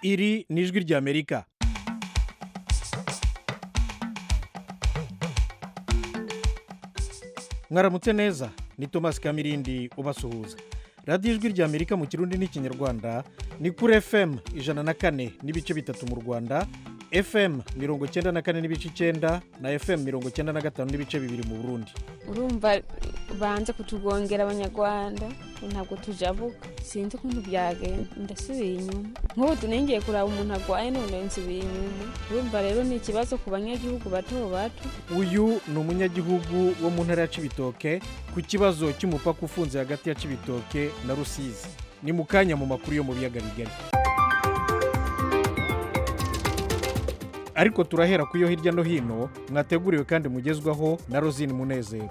iri ni ijwi ry'amerika mwaramutse neza ni thomas kamirindi ubasuhuza radiyo ijwi ry'amerika mu kirundi n'ikinyarwanda ni kuri fm ijana na kane n'ibice bitatu mu rwanda fm mirongo icyenda na kane n'ibice icyenda na fm mirongo icyenda na gatanu n'ibice bibiri mu burundi urumva banze kutugongera abanyarwanda ntabwo tujabuka sinzi ukuntu byagenda ndasubiye inyuma nk'ubu tunengeye kuraba umuntu arwaye none nsubiye inyuma urumva rero ni ikibazo ku banyagihugu bato bato uyu ni umunyagihugu wo mu ntara ya cibitoke ku kibazo cy'umupaka ufunze hagati ya cibitoke na rusizi ni mu kanya mu makuru yo mu biyaga bigari ariko turahera ku yo hirya no hino mwateguriwe kandi mugezwaho na rosine munezero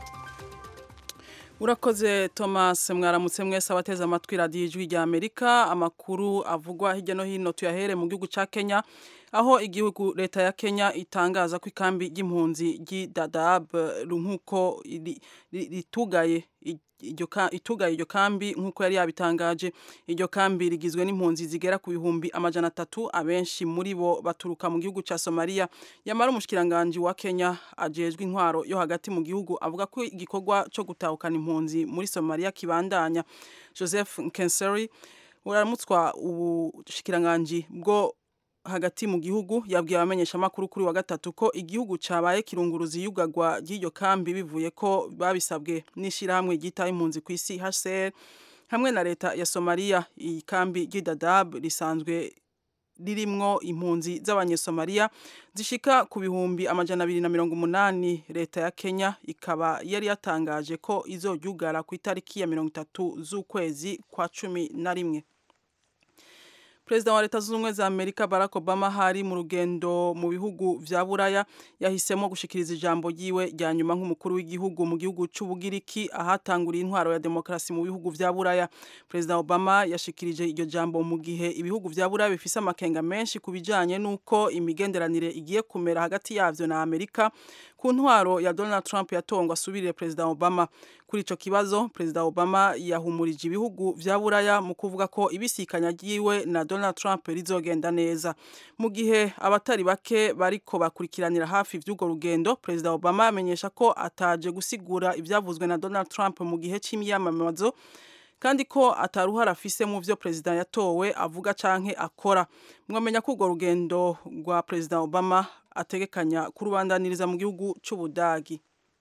urakoze thomas mwaramutse mwese abateze amatwi radiyo ijwi rya amerika amakuru avugwa hirya no hino tuyahere mu gihugu cya kenya aho igihugu leta ya kenya itangaza ko ikambi ry'impunzi ry'idadab nk'uko ritugaye itugaye iryo kambi nk'uko yari yabitangaje iryo kambi rigizwe n'impunzi zigera ku bihumbi amajana atatu abenshi muri bo baturuka mu gihugu cya somaliya yamara umushikiranganji wa kenya ajejwe intwaro yo hagati mu gihugu avuga ko igikorwa cyo gutahukana impunzi muri somaliya kibandanya joseph nkenseri uramutswa ubushikiranganji bwo hagati mu gihugu yabwiye abamenyeshamakuru kuri wa gatatu ko igihugu cyabaye kirunguruza iyugagwa ry'iryo kambi bivuye ko babisabwe n'ishyirahamwe ryitaye impunzi ku isi hcr hamwe na leta ya somaliya iyi kambi ry'idadab risanzwe ririmwo impunzi z'abanyesomaliya zishika ku bihumbi amajana abiri na mirongo umunani leta ya kenya ikaba yari yatangaje ko izoryugara ku itariki ya mirongo itatu z'ukwezi kwa cumi na rimwe perezida wa leta zunze ubumwe za amerika barack obama hari mu rugendo mu bihugu vya buraya yahisemo gushikiriza ijambo ryiwe rya nyuma nk'umukuru w'igihugu mu gihugu c'ubugiriki ahatanguriye intwaro ya demokarasi mu bihugu vya buraya perezida obama yashikirije iryo jambo mu gihe ibihugu vya buraya bifise amakenga menshi ku bijanye n'uko imigenderanire igiye kumera hagati yavyo na amerika ku ntwaro ya donald trump yatongwa asubirire perezida obama kuri ico kibazo perezida obama yahumurije ibihugu vya buraya mu kuvuga ko ibisikanya ryiwe na donald trump rizogenda neza mu gihe abatari bake bariko bakurikiranira hafi vy'urwo rugendo perezida obama amenyesha ko ataje gusigura ivyavuzwe na donald trump mu gihe c'imyamamazo kandi ko ataruhara afise mu vyo perezida yatowe avuga canke akora mwamenya ko urwo rugendo rwa perezida obama ategekanya kurubandaniriza mu gihugu c'ubudagi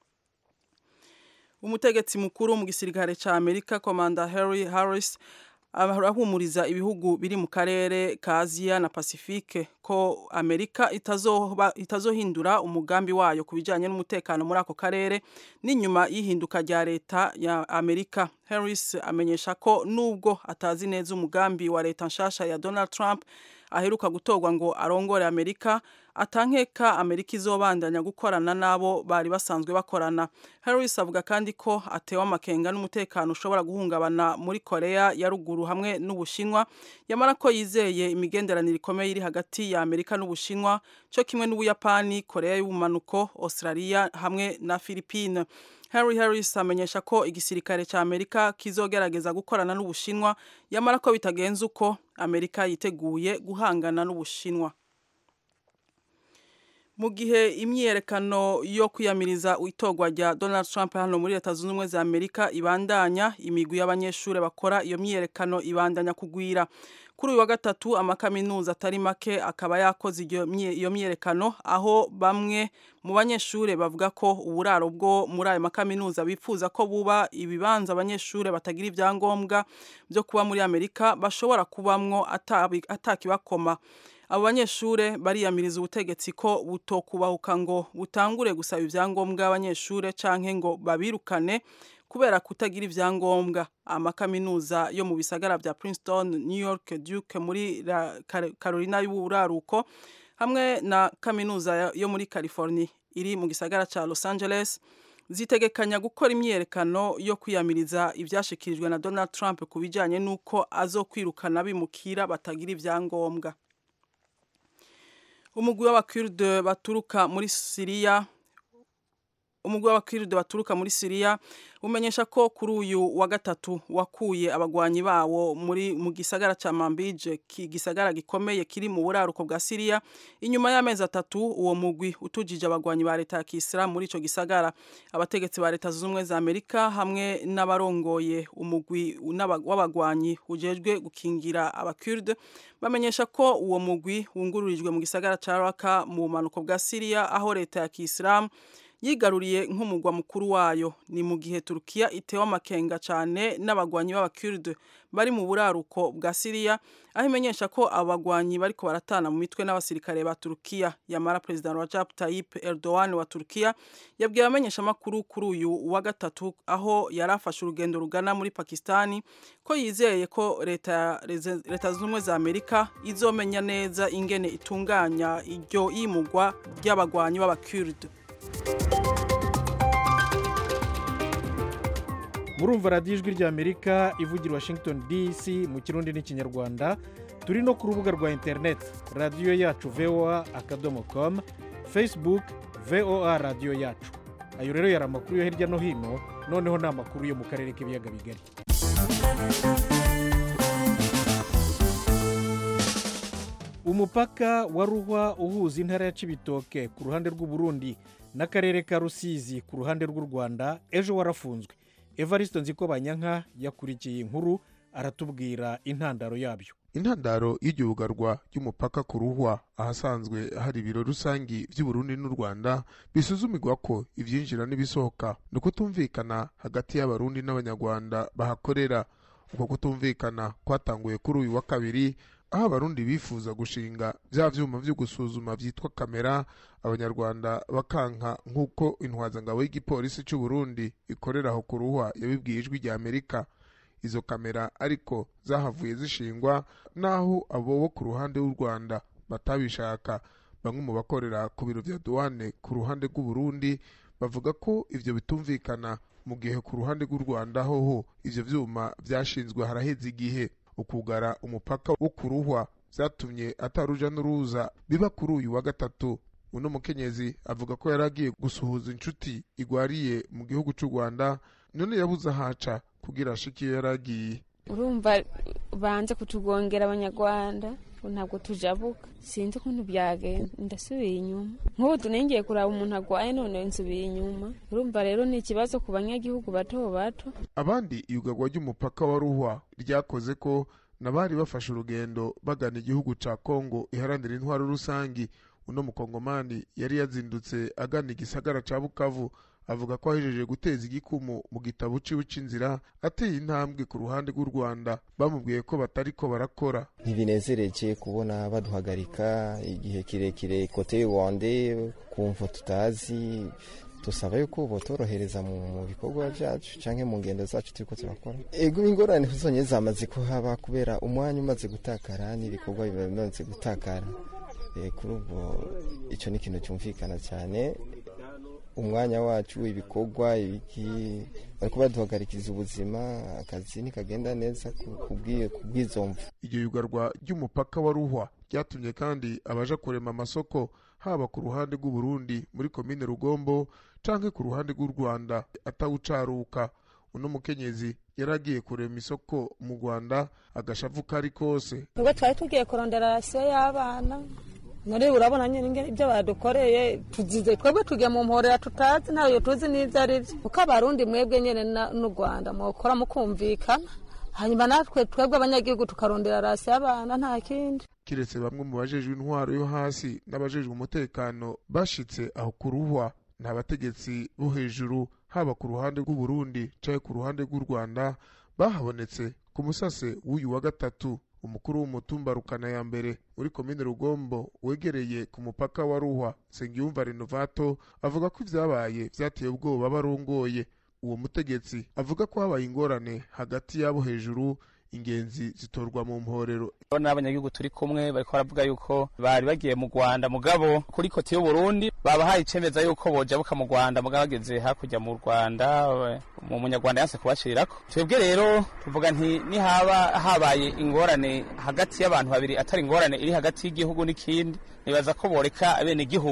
umutegetsi mukuru mu gisirikare ca amerika komanda harry harris arahumuriza ibihugu biri mu karere ka aziya na pasifike ko amerika itazohindura umugambi wayo ku bijyanye n'umutekano muri ako karere n'inyuma y'ihinduka rya leta ya amerika harris amenyesha ko nubwo atazi neza umugambi wa leta nshasha ya donald trump aheruka gutorwa ngo arongore amerika atankeka amerika izobandanya gukorana n'abo bari basanzwe bakorana harris avuga kandi ko atewe amakenga n'umutekano ushobora guhungabana muri korea ya ruguru hamwe n'ubushinwa yamara ko yizeye imigenderanire ikomeye iri hagati ya amerika n'ubushinwa cyo kimwe n'ubuyapani korea y'ubumanuko australia hamwe na philippine Harry Harris amenyesha ko igisirikare cya Amerika kizogerageza gukorana n'Ubushinwa yamara ko bitagenze uko Amerika yiteguye guhangana n'Ubushinwa mu gihe imyiyerekano yo kwiyamiriza itorwa rya Donald Trump hano muri leta zunze ubumwe za Amerika ibandanya imigwi y'abanyeshuri bakora iyo myiyerekano ibandanya kugwira kuri uyu wa gatatu amakaminuza atari make akaba yakoze iyo myiyerekano aho bamwe mu banyeshuri bavuga ko uburaro bwo muri ayo makaminuza bifuza ko buba ibibanza abanyeshuri batagira ibyangombwa byo kuba muri amerika bashobora kubamwo atakibakoma abo banyeshuri bariyamiriza ubutegetsi ko butokubahuka ngo butangure gusaba ibyangombwa abanyeshuri canke ngo babirukane kubera kutagira ibyangombwa amakaminuza yo mu bisagara bya Princeton, New York, Duke muri Carolina y'uburaruko hamwe na kaminuza yo muri California iri mu gisagara ca Los Angeles zitegekanya gukora imyiyerekano yo kwiyamiriza ivyashikirijwe na Donald Trump ku bijanye n'uko azokwirukana bimukira batagira ibyangombwa umugwi w'abakurde baturuka muri Siriya umugwi w'abakiride baturuka muri Syria umenyesha ko kuri uyu wa gatatu wakuye abagwanyi bawo muri mu gisagara ca Manbij gisagara gikomeye kiri mu buraruko bwa Syria inyuma y'amezi atatu uwo mugwi utujije abagwanyi ba leta ya Kisra muri ico gisagara abategetsi ba leta z'umwe za Amerika hamwe n'abarongoye umugwi w'abagwanyi ujejwe gukingira abakurde bamenyesha ko uwo mugwi wungururijwe mu gisagara ca Raqqa mu manuko bwa Syria aho leta ya Kiislamu yigaruriye nk'umugwa mukuru wayo ni mu gihe Turkiya itewe amakenga cyane n'abagwanyi b'abakurde bari mu buraruko bwa Syria aho imenyesha ko abagwanyi bariko baratana mu mitwe n'abasirikare ba Turkiya yamara President Recep Tayyip Erdogan wa Turkiya yabwiye abamenyesha makuru kuri uyu wa gatatu aho yarafashe urugendo rugana muri Pakistani ko yizeye ko leta leta z'umwe za Amerika izomenya neza ingene itunganya iryo yimugwa ry'abagwanyi b'abakurde murumva radiyo ijwi ry'amerika ivugira washington dc mu kirundi n'ikinyarwanda turi no ku rubuga rwa interineti radiyo yacu voa akadomo komu facebook voa radiyo yacu ayo rero yari amakuru yo hirya no hino noneho ni amakuru yo mu karere k'ibiyaga bigari umupaka wa ruhwa uhuza intara ya cibitoke ku ruhande rw'uburundi n'akarere ka rusizi ku ruhande rw'u rwanda ejo warafunzwe evariste nziko banyanka yakurikiye inkuru aratubwira intandaro yabyo intandaro y'iryogarwa ry'umupaka ku ruhwa ahasanzwe hari ibiro rusangi by'uburundi n'u rwanda bisuzumirwa ko ibyinjira n'ibisohoka ni ukutumvikana hagati y'abarundi n'abanyarwanda bahakorera uko kutumvikana kwatanguye kuri uyu wa kabiri aho abarundi bifuza gushinga bya vyuma vyo gusuzuma vyitwa kamera abanyarwanda bakanka nk'uko intwazangabo y'igipolisi c'u Burundi ikorera aho ku ruhwa yabibwiye ijwi rya Amerika izo kamera ariko zahavuye zishingwa naho abo bo ku ruhande rw'u Rwanda batabishaka bamwe mu bakorera ku biro vya douane ku ruhande rw'u Burundi bavuga ko ivyo bitumvikana mu gihe ku ruhande rw'u Rwanda hoho ivyo vyuma vyashinzwe haraheze igihe ukugara umupaka wo ku ruhwa byatumye ataruja n'uruza biba kuri uyu wa gatatu uno mukenyezi avuga ko yari agiye gusuhuza inshuti igwariye mu gihugu cy'u rwanda none yabuze ahaca kugira ashike iyo yari agiye urumva banze kutugongera abanyarwanda ntabwo tujabuka sinzi ukuntu byagenda ndasubiye inyuma nk'ubu tunengeye kuraba umuntu agwaye none nsubiye inyuma urumva rero ni ikibazo ku banyagihugu bato bato abandi iyugarwa ry'umupaka wa ruhwa ryakoze ko nabari bafashe urugendo bagana igihugu ca kongo iharanira intwaro rusangi uno mukongomani yari yazindutse agana igisagara ca bukavu avuga ko ahejeje guteza igikumu mu gitabo ciwe c'inzira ateye intambwe ku ruhande rw'u rwanda bamubwiye ko batariko barakora ntibinezereje kubona baduhagarika igihe kirekire kote y'uwande kumva tutazi dusaba yuko botorohereza mu bikorwa byacu cyangwa mu ngendo zacu turiko turakora ego ingorane zonyine zamaze kuhaba kubera umwanya umaze gutakara n'ibikorwa biba bimaze gutakara kuri ubwo icyo ni ikintu cyumvikana cyane umwanya wacu ibikorwa ibiki bariko baduhagarikiriza ubuzima akazi ntikagenda neza ku bw'izo mvu iryo yugarwa ry'umupaka wa ruhwa ryatumye kandi abaja kurema amasoko haba ku ruhande rw'uburundi muri komine rugombo canke ku ruhande rw'u rwanda atawucaruka uno mukenyezi yari agiye kurema isoko mu rwanda agashavu kari kose ubwo twari tugiye kurondera rasiyo y'abana muri urabona nyine ibyo badukoreye tugize twebwe tugiye mu mporera tutazi ntayo tuzi n'ibyo ari byo kuko abarundi mwebwe nyine n'u rwanda mukora mukumvikana hanyuma natwe twebwe abanyagihugu tukarondera rasi y'abana nta kindi kiretse bamwe mu bajejwe intwaro yo hasi n'abajejwe umutekano bashitse aho ku ruhwa nta bategetsi bo hejuru haba ku ruhande rw'uburundi canke ku ruhande rw'u rwanda bahabonetse ku musase w'uyu wa gatatu umukuru w'umutumba rukana ya mbere muri komine rugombo wegereye ku mupaka wa ruhwa sengiyumva renovato avuga ko ivyabaye vyateye ubwoba barongoye uwo mutegetsi avuga ko habaye ingorane hagati y'abo hejuru ingenzi zitorwa mu mporero n'abanyagihugu turi kumwe bariko baravuga yuko bari bagiye mu rwanda mugabo kuri koti y'uburundi babahaye icemeza yuko bojabuka mu rwanda mugabo bageze hakurya mu rwanda mu munyarwanda yanse kubashirirako twebwe rero tuvuga nti nihaba habaye ingorane hagati y'abantu babiri atari ingorane iri hagati y'igihugu n'ikindi nibaza ko boreka abene igihugu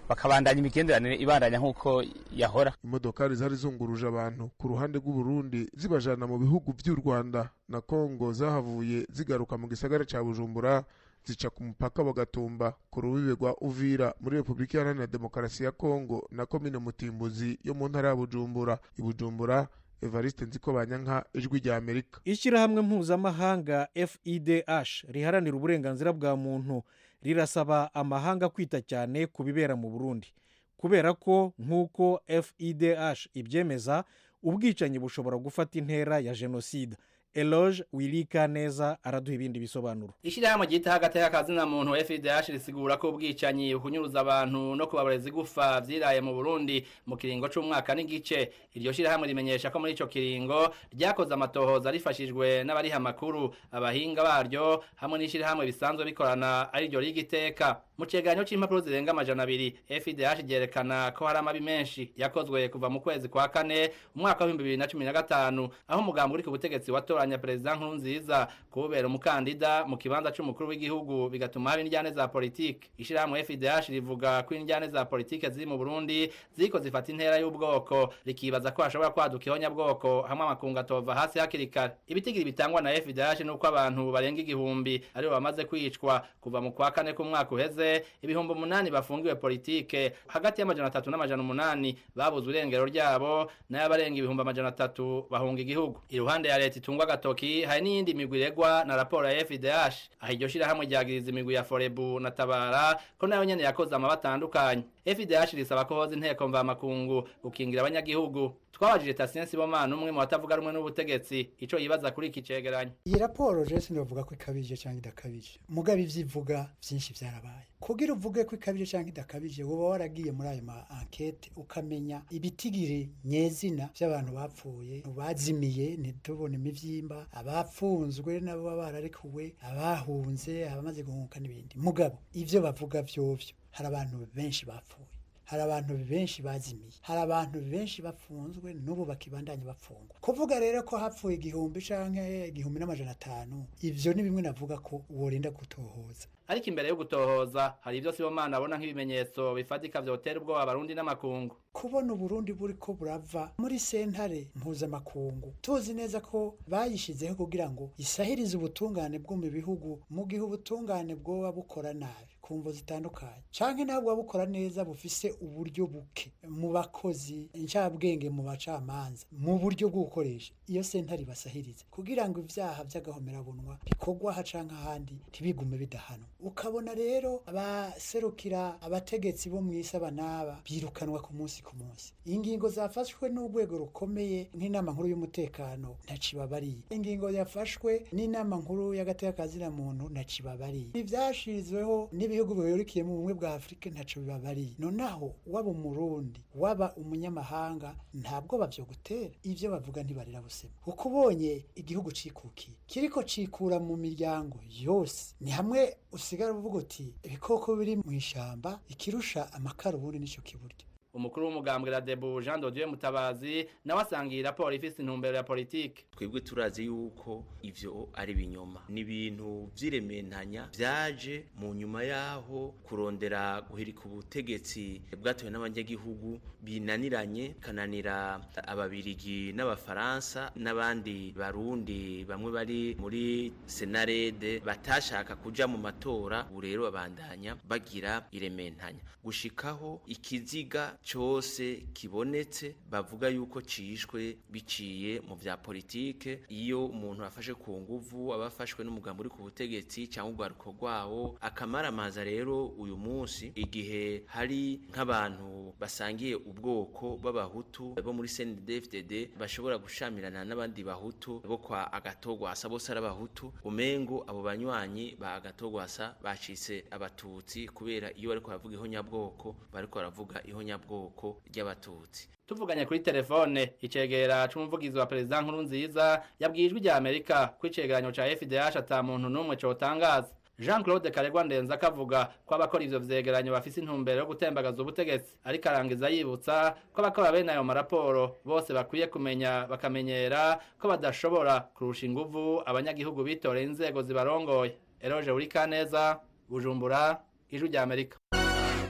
bakabandanya imigenderanire ibandanya nk'uko yahora imodokari zari zunguruje abantu ku ruhande rw'uburundi zibajana mu bihugu vy'u rwanda na kongo zahavuye zigaruka mu gisagara ca bujumbura zica ku mupaka wa gatumba ku rubibe rwa uvira muri repubulika iharanira demokarasi ya kongo na komine mutimbuzi yo mu ntara ya bujumbura i bujumbura evariste nziko banyanka ijwi rya amerika ishyirahamwe mpuzamahanga fidh riharanira uburenganzira bwa muntu rirasaba amahanga kwita cyane ku bibera mu burundi kubera ko nk'uko fidh ibyemeza ubwicanyi bushobora gufata intera ya jenoside eloge wirika neza araduha ibindi bisobanuro ishyirahamwe ryitaho agateka kazina muntu FIDH risigura ko ubwicanyi bukunyuruza abantu no kubabareza igufa vyiraye mu Burundi mu kiringo c'umwaka n'igice iryo shyirahamwe rimenyesha ko muri ico kiringo ryakoze amatohoza rifashijwe n'abariha amakuru abahinga baryo hamwe n'ishyirahamwe bisanzwe bikorana ari ryo rigiteka mu cegeranyo c'impapuro zirenga amajana abiri FIDH ryerekana ko hari amabi menshi yakozwe kuva mu kwezi kwa kane umwaka wa 2015 aho umugambi uri ku butegetsi watora gutoranya perezida nkurunziza kubera umukandida mu kibanza c'umukuru w'igihugu bigatuma haba indyane za politike ishirahamwe FIDH rivuga ko indyane za politike ziri mu Burundi ziko zifata intera y'ubwoko rikibaza ko hashobora kwaduka ihonyabwoko hamwe amakungu atova hasi hakiri kare ibitigiri bitangwa na FIDH nuko abantu barenga igihumbi aribo bamaze kwicwa kuva mu kwa kane k'umwaka uheze ibihumbi umunani bafungiwe politike hagati y'amajana atatu n'amajana umunani babuze urengero ryabo nayo abarenga ibihumbi amajana atatu bahunga igihugu iruhande ya leta itungwa agatoki hari n'iyindi migwi iregwa na raporo ya FIDH aho iryo shirahamwe ryagiriza imigwi ya Forebu na Tabara ko nayo nyene yakoze amaba atandukanye FIDH risaba ko hoza inteko mvamakungu gukingira abanyagihugu twabajije Tasien Sibomana umwe mu batavuga rumwe n'ubutegetsi ico yibaza kuri iki cegeranyo iyi raporo je sinovuga ko ikabije cyangwa idakabije mugabe ivyivuga vyinshi vyarabaye kugira uvuge ko ikabije cyangwa idakabije woba waragiye muri ayo ma enquete ukamenya ibitigiri nyezina by'abantu bapfuye bazimiye ntitubone imivyimba abafunzwe nabo baba bararekuwe abahunze abamaze guhunguka n'ibindi mugabo ivyo bavuga vyovyo hari abantu benshi bapfuye hari abantu benshi bazimiye hari abantu benshi bafunzwe n'ubu bakibandanya bafungwa kuvuga rero ko hapfuye igihumbi canke igihumbi n'amajana atanu ivyo ni bimwe navuga ko worinda gutohoza ariko imbere yo gutohoza hari ibyo Sibomana abona nk'ibimenyetso bifatika vyotera ubwoba abarundi n'amakungu kubona uburundi buriko burava muri sentare mpuzamakungu tuzi neza ko bayishizeho kugira ngo isahirize ubutungane bwo mu bihugu mu gihe ubutungane bwoba bukora nabi ku mvo zitandukanye canke nabwo bukora neza bufise uburyo buke mu bakozi incabwenge mu bacamanza mu buryo bwo gukoresha iyo sentare ibasahirize kugira ngo ivyaha vy'agahomerabunwa bikorwa aha canke ahandi ntibigume bidahanwa ukabona rero abaserukira abategetsi bo mw'isi abanaba birukanwa ku munsi ku munsi ingingo zafashwe n'urwego rukomeye nk'inama nkuru y'umutekano ntacibabariye ingingo yafashwe n'inama nkuru y'agateka muntu ntacibabariye ivyashizweho n'ibihugu bihurikiye mu bumwe bwa afurika ntaco bibabariye nonaho waba umurundi waba umunyamahanga ntabwo bavyo gutera ivyo bavuga ntibarira busema kuko ubonye igihugu cikukiye kiriko cikura mu miryango yose ni hamwe usigara uvuga uti ibikoko biri mu ishamba ikirusha amakara ubundi nico kiburya umukuru w'umugambwe Radebu Jean de Dieu Mutabazi nawe asangiye raporo ifise intumbero ya politike twebwe turazi yuko ivyo ari binyoma ni ibintu vy'irementanya vyaje mu nyuma yaho kurondera guhirika ubutegetsi bwatowe n'abanyagihugu binaniranye kananira ababirigi n'abafaransa n'abandi barundi bamwe bari muri senarede batashaka kuja mu matora ubu rero babandanya bagira irementanya gushikaho ikiziga cyose kibonetse bavuga yuko cishwe biciye mu vya politike iyo umuntu afashe ku nguvu abafashwe n'umugambi uri ku butegetsi cyangwa urwaruko rwawo akamaramaza rero uyu munsi igihe hari nk'abantu basangiye ubwoko b'abahutu bo muri CNDD-FDD bashobora gushamirana n'abandi bahutu bo kwa agatogwasa bose ari abahutu umengo abo banywanyi ba agatogwasa bacitse abatutsi kubera iyo bariko baravuga ihonyabwoko bariko baravuga ihonyabwoko bwoko ry'abatutsi tuvuganye kuri telefone icegera c'umuvugizi wa perezida nkuru nziza yabwiye ijwi rya amerika ko icegeranyo ca fdh ata muntu n'umwe cotangaza jean claude karegwa ndenza akavuga ko abakora ivyo vyegeranyo bafise intumbero yo gutembagaza ubutegetsi ariko arangiza yibutsa ko abakora bene ayo maraporo bose bakwiye kumenya bakamenyera ko badashobora kurusha inguvu abanyagihugu bitoreye inzego zibarongoye eroje uri kaneza bujumbura ijwi rya amerika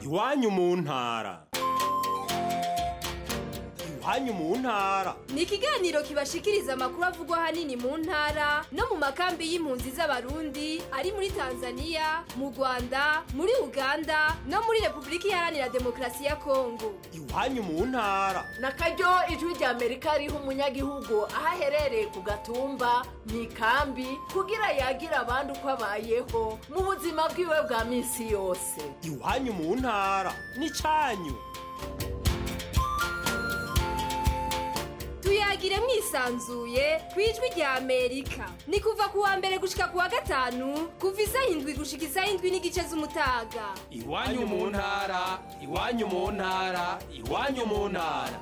iwanyu mu ntara iwanyu mu ntara ni ikiganiro kibashikiriza amakuru avugwa ahanini mu ntara no mu makambi y'impunzi z'abarundi ari muri tanzania mu rwanda muri uganda no muri repubulika iharanira demokarasi ya kongo iwanyu mu ntara na karyo ijwi rya amerika riha umunyagihugu aho aherereye ku gatumba mu ikambi kugira yagira abandi uko abayeho mu buzima bwiwe bwa minsi yose iwanyu mu ntara n'icyanyu tuyagire mwisanzuye ku ijwi rya amerika ni kuva ku wa mbere gushika ku wa gatanu kuva isaha indwi gushika isaha indwi n'igice z'umutaga iwanyu mu ntara iwanyu mu ntara iwanyu mu ntara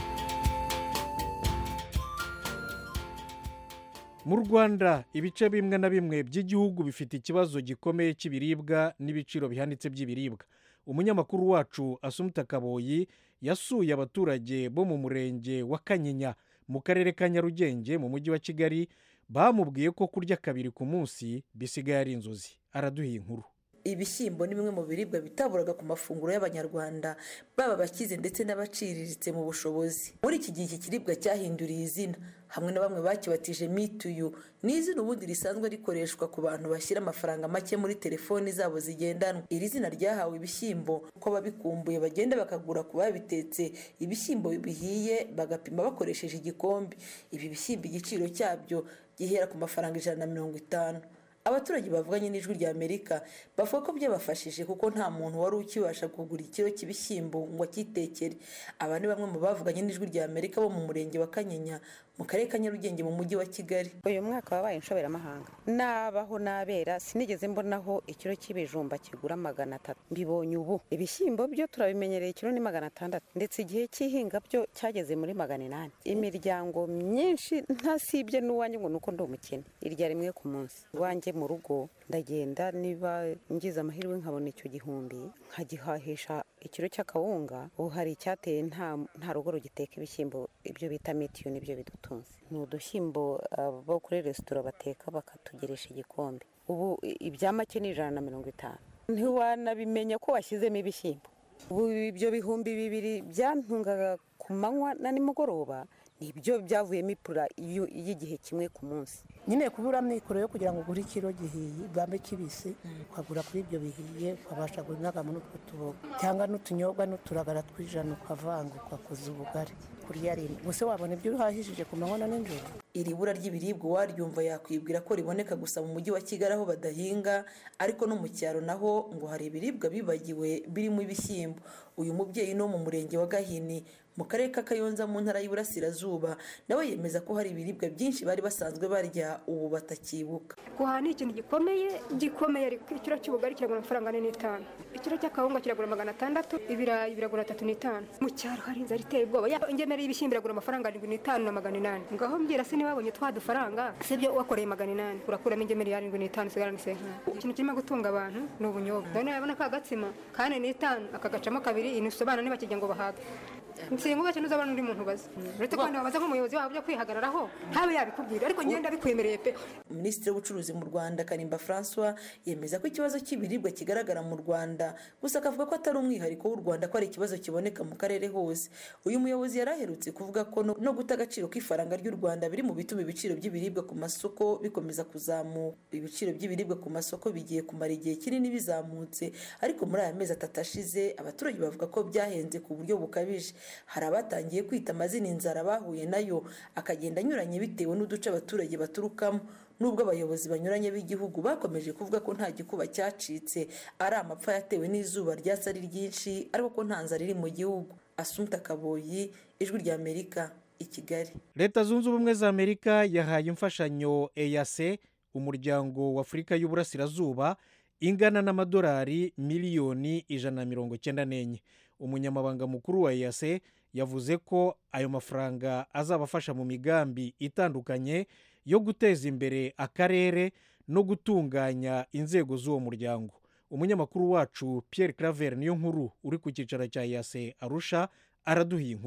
mu rwanda ibice bimwe na bimwe by'igihugu bifite ikibazo gikomeye cy'ibiribwa n'ibiciro bihanitse by'ibiribwa umunyamakuru wacu asumuta kaboyi yasuye abaturage bo mu murenge wa kanyinya mu karere ka nyarugenge mu mujyi wa kigali bamubwiye ko kurya kabiri ku munsi bisigaye ari inzozi araduha inkuru ibishyimbo ni bimwe mu biribwa bitaburaga ku mafunguro y'abanyarwanda baba abakize ndetse n'abaciriritse mu bushobozi muri iki gihe iki kiribwa cyahinduriye izina hamwe na bamwe bakibatije mituyu ni izina ubundi risanzwe rikoreshwa ku bantu bashyira amafaranga make muri telefoni zabo zigendanwa iri zina ryahawe ibishyimbo ko ababikumbuye bagenda bakagura ku babitetse ibishyimbo bihiye bagapima bakoresheje igikombe ibi bishyimbo igiciro cyabyo gihera ku mafaranga ijana na mirongo itanu abaturage bavuganye n'ijwi rya amerika bavuga ko byabafashije kuko nta muntu wari ukibasha kugura ikiro cy'ibishyimbo ngo akitekere aba ni bamwe mu bavuganye n'ijwi rya amerika bo mu murenge wa kanyinya mu karere ka nyarugenge mu mujyi wa kigali uyu mwaka wabaye inshoberamahanga nabaho nabera sinigeze mbonaho ikiro cy'ibijumba kigura magana atatu mbibonye ubu ibishyimbo byo turabimenyereye ikiro ni magana atandatu ndetse igihe cy'ihinga byo cyageze muri magana inani imiryango myinshi ntasibye n'uwanjye ngo ni uko ndi umukene irya rimwe ku munsi iwanjye mu rugo ndagenda niba ngize amahirwe nkabona icyo gihumbi nkagihahisha ikiro cy'akawunga ubu hari icyateye nta rugo rugiteka ibishyimbo ibyo bita mitiyu nibyo bidutunze ni udushyimbo bo kuri resitora bateka bakatugeresha igikombe ubu ibya make ni ijana na mirongo itanu ntiwanabimenya ko washyizemo ibishyimbo ubu ibyo bihumbi bibiri byantungaga ku manywa na nimugoroba nibyo byavuyemo ipura y'igihe kimwe ku munsi nyine kubura amikoro yo kugira ngo ugure ikiro gihiye bambe kibisi ukagura kuri ibyo bihiye ukabasha guhinagamo n'utwo tuboga cyangwa n'utunyobwa n'uturagara tw'ijana ukavanga ugakoza ubugari kurya rimwe gusa wabona ibyo uhahishije ku manywa na nijoro iri bura ry'ibiribwa uwaryumva yakwibwira ko riboneka gusa mu mujyi wa kigali aho badahinga ariko no mu cyaro naho ngo hari ibiribwa bibagiwe birimo ibishyimbo uyu mubyeyi no mu murenge wa gahini mu karere ka kayonza mu ntara y'iburasirazuba nawe yemeza ko hari ibiribwa byinshi bari basanzwe barya ubu batakibuka guhaha ni ikintu gikomeye gikomeye ikiro cy'ubugari kiragura amafaranga ane n'itanu ikiro cy'akawunga kiragura magana atandatu ibirayi biragura atatu n'itanu mu cyaro hari inzara iteye ubwoba ingemeri y'ibishyimbo iragura amafaranga arindwi n'itanu na magana inani ngaho mbwira se niba wabonye twa dufaranga sibyo wakoreye magana inani urakuramo ingemeri y'arindwi n'itanu usigarana isenkani ikintu kirimo gutunga abantu ni ubunyobwa none yabona ka gatsima kane n'itanu akagacamo kabiri inusu abana ntibakijya ngo bahage nsinga ubake ntuzabona undi muntu ubaza uretse ko wabaza nk'umuyobozi wabo byo kwihagararaho ntabe yabikubwira ariko ngenda bikwemereye pe minisitiri w'ubucuruzi mu rwanda karimba francois yemeza ko ikibazo cy'ibiribwa kigaragara mu rwanda gusa akavuga ko atari umwihariko w'u rwanda ko ari ikibazo kiboneka mu karere hose uyu muyobozi yari aherutse kuvuga ko no guta agaciro k'ifaranga ry'u rwanda biri mu bituma ibiciro by'ibiribwa ku masoko bikomeza kuzamuka ibiciro by'ibiribwa ku masoko bigiye kumara igihe kinini bizamutse ariko muri aya mezi atatu ashize abaturage bavuga ko byahenze ku buryo bukabije hari abatangiye kwita amazina inzara bahuye nayo akagenda anyuranye bitewe n'uduce abaturage baturukamo nubwo abayobozi banyuranye b'igihugu bakomeje kuvuga ko nta gikuba cyacitse ari amapfa yatewe n'izuba ryatsi ari ryinshi ariko ko nta nzara iri mu gihugu asumta kaboyi ijwi ry'amerika i kigali leta zunze ubumwe za amerika yahaye imfashanyo eyase umuryango w'afurika y'uburasirazuba ingana n'amadolari miliyoni ijana na mirongo icyenda n'enye umunyamabanga mukuru wa eyase yavuze ko ayo mafaranga azabafasha mu migambi itandukanye yo guteza imbere akarere no gutunganya inzego z'uwo muryango umunyamakuru wacu Pierre claver niyo nkuru uri ku cyicaro cya eyase arusha araduha inkuru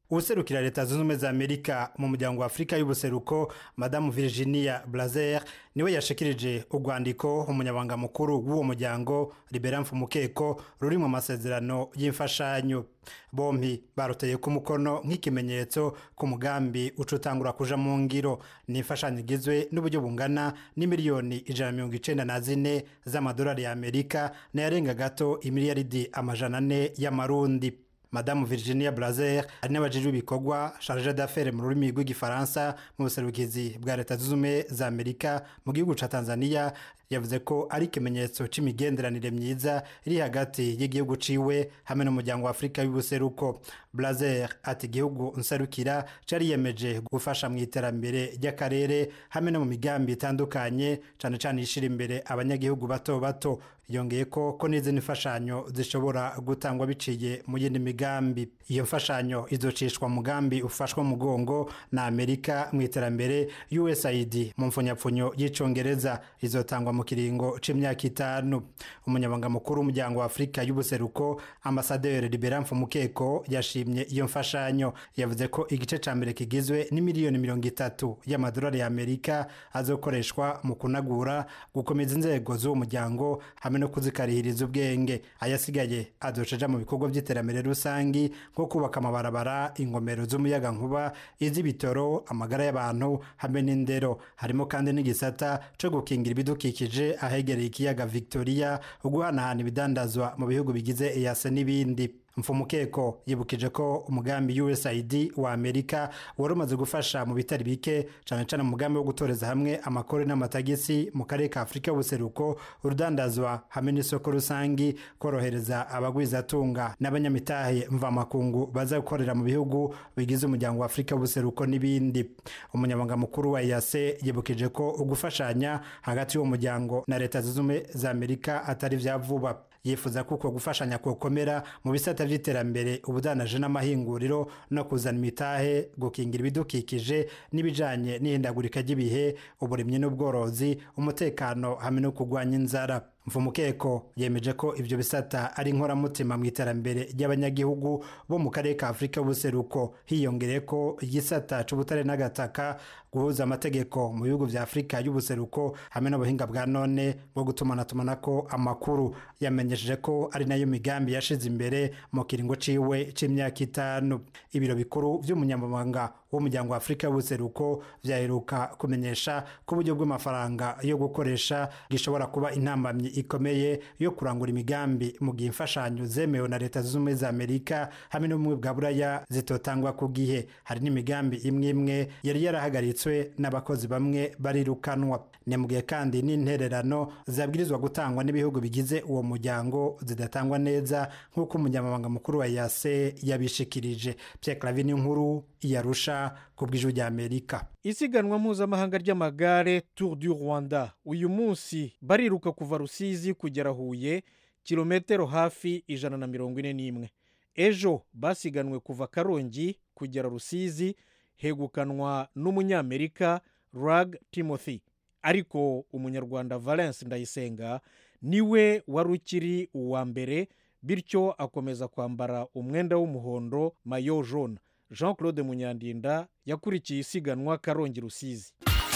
userukira leta zunze ubumwe za amerika mu muryango wa afurika y'ubuseruko madamu virginia blazer niwe yashikirije urwandiko umunyabanga mukuru w'uwo muryango libera mfumukeko ruri mu masezerano y'imfashanyo bompi baruteye ku mukono nk'ikimenyetso ku mugambi uca utangura kuja mu ngiro ni imfashanyo igizwe n'uburyo bungana n'imiliyoni ijana na mirongo icenda na zine z'amadolari ya amerika n'ayarenga gato imiliyaridi amajana ane y'amarundi madamu virginia blazer ari n'abajejwe ibikorwa charge d'affaires mu rurimi rw'igifaransa mu buserukizi bwa leta zunze ubumwe za amerika mu gihugu ca tanzania yavuze ko ari ikimenyetso c'imigenderanire myiza iri hagati y'igihugu ciwe hamwe n'umuryango wa afurika y'ubuseruko blazer ati igihugu nserukira cariyemeje gufasha mu iterambere ry'akarere hamwe no mu migambi itandukanye cane cane ishira imbere abanyagihugu bato bato yongeye ko ko n'izindi mfashanyo zishobora gutangwa biciye mu yindi migambi iyo mfashanyo izocishwa mugambi ufashwa mugongo na amerika mu iterambere usaid mu mfunyapfunyo y'icongereza izotangwa mu kiringo c'imyaka itanu umunyabanga mukuru w'umuryango wa afurika y'ubuseruko ambasaderi libera mfumukeko yashimye iyo mfashanyo yavuze ko igice ca mbere kigizwe n'imiliyoni mirongo itatu y'amadolari ya amerika azokoreshwa mu kunagura gukomeza inzego z'uwo muryango hamwe no kuzikarihiriza ubwenge ayasigaye azoceja mu bikorwa by'iterambere rusangi nko kubaka amabarabara ingomero z'umuyaga nkuba iz'ibitoro amagara y'abantu hamwe n'indero harimo kandi n'igisata co gukingira ibidukikije ahegereye ikiyaga victoria uguhanahana ibidandazwa mu bihugu bigize eyase n'ibindi mfumukeko yibukije ko umugambi usaid wa amerika wari umaze gufasha mu bitari bike cyane cyane mu mugambi wo gutoreza hamwe amakore n'amatagisi mu karere ka afurika y'ubuseruko urudandazwa hamwe n'isoko rusangi korohereza abagwizatunga n'abanyamitahe mvamakungu baza gukorera mu bihugu bigize umuryango wa afurika y'ubuseruko n'ibindi umunyamabanga mukuru wa eyase yibukije ko ugufashanya hagati y'uwo muryango na leta zunze ubumwe za amerika atari vya vuba yifuza ko uko gufashanya kokomera mu bisata by'iterambere ubudanaje n'amahinguriro no kuzana imitahe gukingira ibidukikije n'ibijanye n'ihindagurika ry'ibihe uburimyi n'ubworozi umutekano hamwe no kurwanya inzara mfumukeko yemeje ko ibyo bisata ari inkoramutima mu iterambere ry'abanyagihugu bo mu karere ka afurika y'ubuseruko hiyongereye ko igisata c'ubutare n'agataka guhuza amategeko mu bihugu vya afurika y'ubuseruko hamwe n'ubuhinga bwa none bwo gutumanatumanako amakuru yamenyesheje ko ari nayo migambi yashize imbere mu kiringo ciwe c'imyaka itanu ibiro bikuru vy'umunyamabanga w'umuryango wa afurika y'ubuseruko vyaheruka kumenyesha ko uburyo bw'amafaranga yo gukoresha gishobora kuba intambamyi ikomeye yo kurangura imigambi mu gihe imfashanyo zemewe na leta zunze ubumwe za amerika hamwe n'ubumwe bwa buraya zitotangwa ku gihe hari n'imigambi imwe imwe yari yarahagaritswe n'abakozi bamwe barirukanwa ni mu gihe kandi n'intererano zabwirizwa gutangwa n'ibihugu bigize uwo muryango zidatangwa neza nk'uko umunyamabanga mukuru wa yase yabishikirije pierre clavin nkuru yarusha ku bw'ijwi rya amerika isiganwa mpuzamahanga ry'amagare tour du rwanda uyu munsi bariruka kuva rusizi kugera huye kilometero hafi ijana na mirongo ine n'imwe ejo basiganwe kuva karongi kugera rusizi hegukanwa n'umunyamerika rag timothy ariko umunyarwanda valence ndayisenga niwe wari ukiri uwa mbere bityo akomeza kwambara umwenda w'umuhondo mayo jone jean claude munyandinda yakurikiye isiganwa karongi rusizi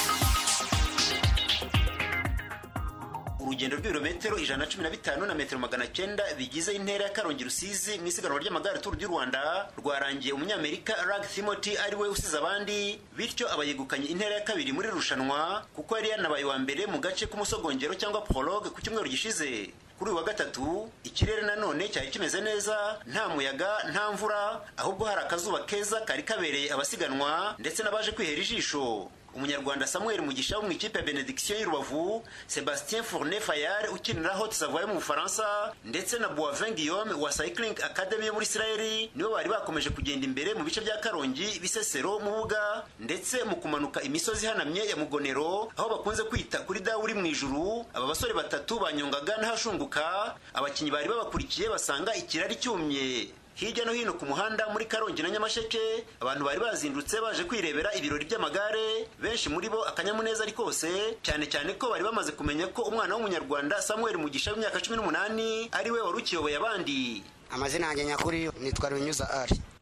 urugendo rw'ibirometero ijana na cumi na bitanu na metero magana cyenda bigize intera ya karongi rusizi mu isiganwa ry'amagare turu ry'u rwanda rwarangiye umunyamerika rag timothy ari we usize abandi bityo aba yegukanye intera ya kabiri muri rushanwa kuko yari yanabaye uwa mbere mu gace k'umusogongero cyangwa prologue ku cyumweru gishize kuri uyu wa gatatu ikirere nanone cyari kimeze neza nta muyaga nta mvura ahubwo hari akazuba keza kari kabereye abasiganwa ndetse n'abaje kwihera ijisho umunyarwanda samuel mugisha wo mu ikipe ya benediction y'urubavu sebastien fourne fayard ukinira hot savoye mu bufaransa ndetse na boivin guillaume wa cycling academy yo muri isirayeli nibo bari bakomeje kugenda imbere mu bice bya karongi bisesero mu buga ndetse mu kumanuka imisozi ihanamye ya mugonero aho bakunze kwita kuri dawe uri mu ijuru aba basore batatu banyongaga n'ahashunguka abakinnyi bari babakurikiye basanga ikirari cyumye hirya no hino ku muhanda muri karongi na nyamasheke abantu bari bazindutse baje kwirebera ibirori by'amagare benshi muri bo akanyamuneza ari kose cyane cyane ko bari bamaze kumenya ko umwana w'umunyarwanda samuel mugisha w'imyaka cumi n'umunani ari we wari ukiyoboye abandi amazina yanjye nyakuri nitwa runyuza ari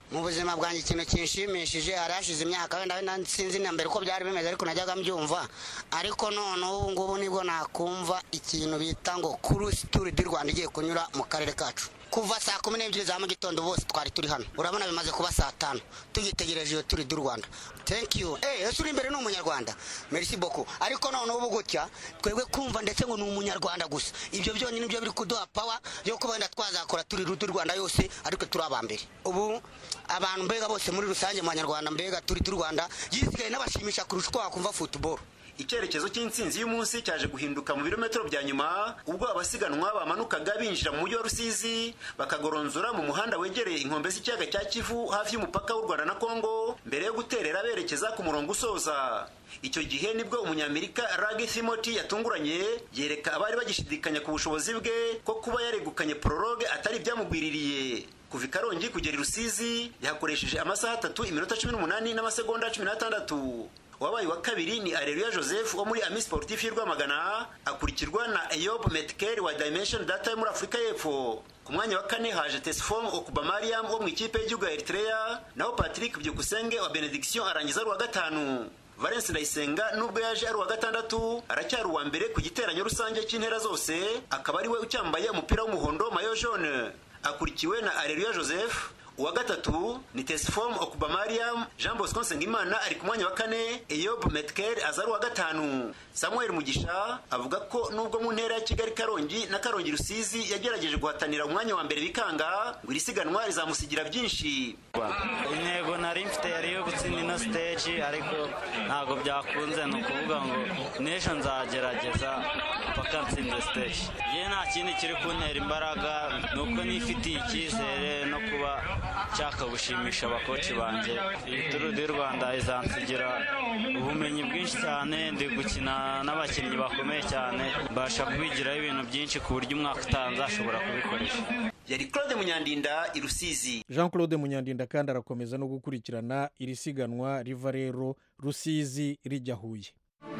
mu buzima bwanjye ikintu kinshimishije hari hashize imyaka wenda wenda sinzi na mbere uko byari bimeze ariko najyaga mbyumva ariko none ubu ngubu nibwo nakumva ikintu bita ngo kurusi turi di rwanda igiye kunyura mu karere kacu kuva saa kumi n'ebyiri za mu gitondo bose twari turi hano urabona bimaze kuba saa tanu tugitegereje iyo turi di rwanda thank you eh ese uri imbere ni umunyarwanda merci beaucoup ariko none ubu gutya twebwe kumva ndetse ngo ni umunyarwanda gusa ibyo byonyine nibyo biri kuduha power yo kuba wenda twazakora turi di rwanda yose ariko turi abambere ubu abantu mbega bose muri rusange mu banyarwanda mbega turi di rwanda yisigaye n'abashimisha kurusha uko wakumva football icyerekezo cy'intsinzi y'umunsi cyaje guhinduka mu birometero bya nyuma ubwo abasiganwa bamanukaga binjira mu mujyi wa rusizi bakagoronzora mu muhanda wegereye inkombe z'ikiyaga cya kivu hafi y'umupaka w'u rwanda na kongo mbere yo guterera berekeza ku murongo usoza icyo gihe nibwo umunyamerika ragi thimoti yatunguranye yereka abari bagishidikanya ku bushobozi bwe ko kuba yaregukanye prologue atari ibyamugwiririye kuva i karongi kugera i rusizi yahakoresheje amasaha atatu iminota cumi n'umunani n'amasegonda cumi n'atandatu wabaye wa kabiri ni areruya joseph wo muri ami sportif y'i rwamagana akurikirwa na eyob metkel wa dimension data yo muri afurika y'epfo ku mwanya wa kane haje tesfom okubamariam wo mu ikipe y'igihugu ya eritrea naho patrick byukusenge wa benediction arangiza ari uwa gatanu valence ndayisenga nubwo yaje ari uwa gatandatu aracyari uwa mbere ku giteranyo rusange cy'intera zose akaba ari we ucyambaye umupira w'umuhondo mayo jaune akurikiwe na areruya joseph uwa gatatu ni tesifom okubamariam jean bosco nsengimana ari ku mwanya wa kane eyob metkel aza ari uwa gatanu samuel mugisha avuga ko nubwo mu ntera ya kigali karongi na karongi rusizi yagerageje guhatanira umwanya wa mbere bikanga ngo iri siganwa rizamusigira byinshi intego nari mfite yari iyo gutsinda ino siteji ariko ntabwo byakunze ni ukuvuga ngo n'ejo nzagerageza mpaka ntsinze siteji yewe nta kindi kiri kuntera imbaraga ni uko nifitiye icyizere no kuba nshaka gushimisha abakoci banjye iyi turu di rwanda izansigira ubumenyi bwinshi cyane ndi gukina n'abakinnyi bakomeye cyane mbasha kubigiraho ibintu byinshi ku buryo umwaka utaha nzashobora kubikoresha yari claude munyandinda i rusizi jean claude munyandinda kandi arakomeza no gukurikirana iri siganwa riva rero rusizi rijya huye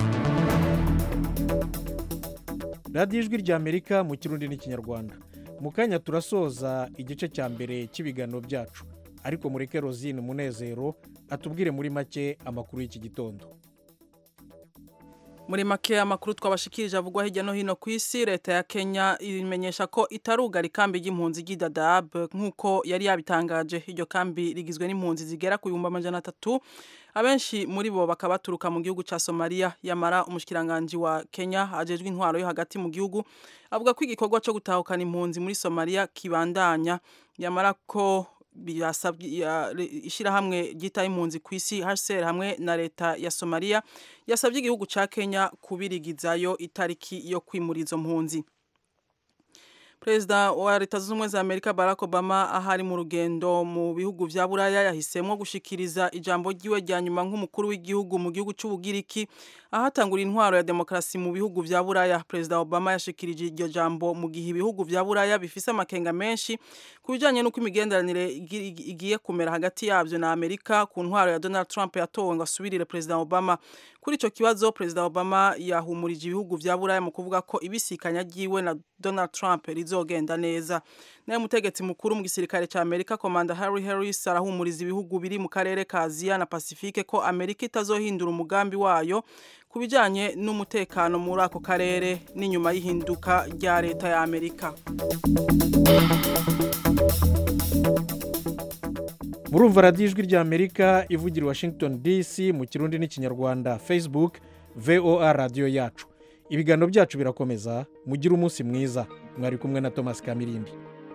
radiyo ijwi ry'amerika mu kirundi n'ikinyarwanda mu kanya turasoza igice cya mbere cy'ibiganiro byacu ariko mureke rozine umunezero atubwire muri make amakuru y'iki gitondo muri make amakuru twabashikirije avugwa hirya no hino ku isi leta ya kenya imenyesha ko itarugara ikambi ry'impunzi ry'idadab nk'uko yari yabitangaje iryo kambi rigizwe n'impunzi zigera ku bihumbi amajana atatu abenshi muri bo bakaba baturuka mu gihugu cya somaliya yamara umushikiranganji wa kenya ajejwe intwaro yo hagati mu gihugu avuga ko igikorwa cyo gutahukana impunzi muri somaliya kibandanya yamara ko ishyirahamwe ryita impunzi ku isi hcr hamwe na leta ya somaliya yasabye igihugu cya kenya kubirigizayo itariki yo kwimura izo mpunzi perezida wa leta zunze ubumwe za amerika barack obama ahari mu rugendo mu bihugu vya buraya yahisemo gushikiriza ijambo ryiwe rya nyuma nk'umukuru w'igihugu mu gihugu c'ubugiriki ahatangura intwaro ya demokarasi mu bihugu vya buraya perezida obama yashikirije iryo jambo mu gihe ibihugu vya buraya bifise amakenga menshi ku bijanye n'uko imigenderanire igiye kumera hagati yavyo na amerika ku ntwaro ya donald trump yatowe ngo asubirire perezida obama kuri ico kibazo perezida obama yahumurije ibihugu vya buraya mu kuvuga ko ibisikanya ryiwe na donald trump rizogenda neza naye umutegetsi mukuru mu gisirikare ca amerika komanda harry harris arahumuriza ibihugu biri mu karere ka aziya na pasifike ko amerika itazohindura umugambi wayo ku bijanye n'umutekano muri ako karere n'inyuma y'ihinduka rya leta ya amerika murumva radiyo ijwi ry'amerika ivugira i washington dc mu kirundi n'ikinyarwanda facebook voa radiyo yacu ibiganiro byacu birakomeza mugire umunsi mwiza mwari kumwe na thomas kamirindi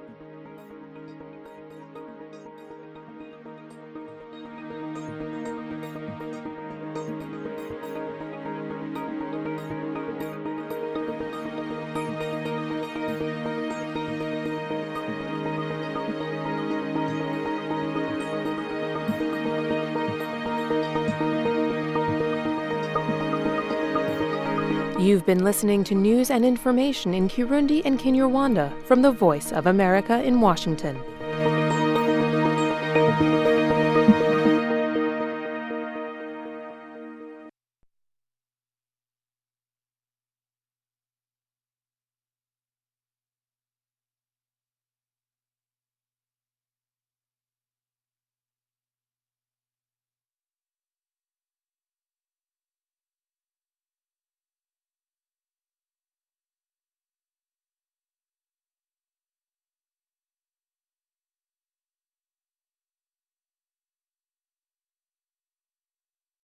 You've been listening to news and information in Kirundi and Kinyarwanda from the Voice of America in Washington.